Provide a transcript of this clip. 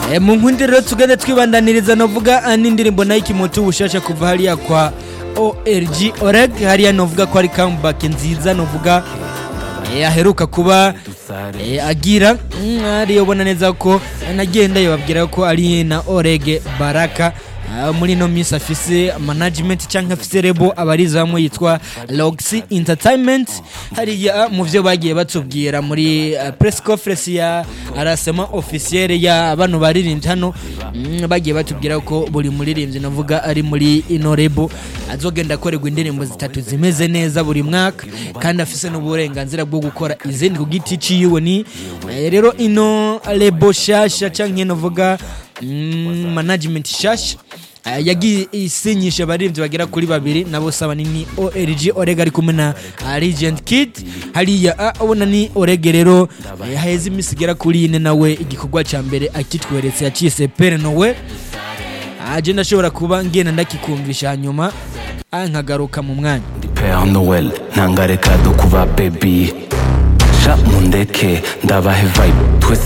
Eh, mu nkundi rero tugende twibandaniriza novuga ah, n'indirimbo nayo ikimoto ubushasha kuva hariya kwa org oreg hariya novuga ko ari comeback nziza novuga eh, aheruka kuba eh, agira mm, ariyo ubona neza ko nagenda yababwira ko ari na oreg baraka Ah, muri ino minsi afise management cyangwa afise rebo abariza hamwe yitwa Loxy Entertainment hariya mu byo bagiye batubwira muri uh, press conference ya arasema officiel ya bano baririmbyi hano mm, bagiye batubwira ko buri muririmbyi navuga ari muri ino rebo azogenda akorerwa indirimbo zitatu zimeze neza buri mwaka kandi afise n'uburenganzira bwo gukora izindi ku giti ciwe ni eh, rero ino rebo shasha canke novuga mm, management shasha Uh, yagiye isinyisha abaririmbyi bagera kuri babiri nabo saba ni org orega ari kumwe na uh, regent kid hariya uh, ubona ni orege rero uh, haheze iminsi igera kuri ine nawe igikorwa cya mbere akitweretse yacise pere nowe aje ndashobora kuba ngenda ndakikumvisha hanyuma uh, nkagaruka mu mwanya Père Noël ntangareka dukuba baby sha mundeke ndabahe vibe twese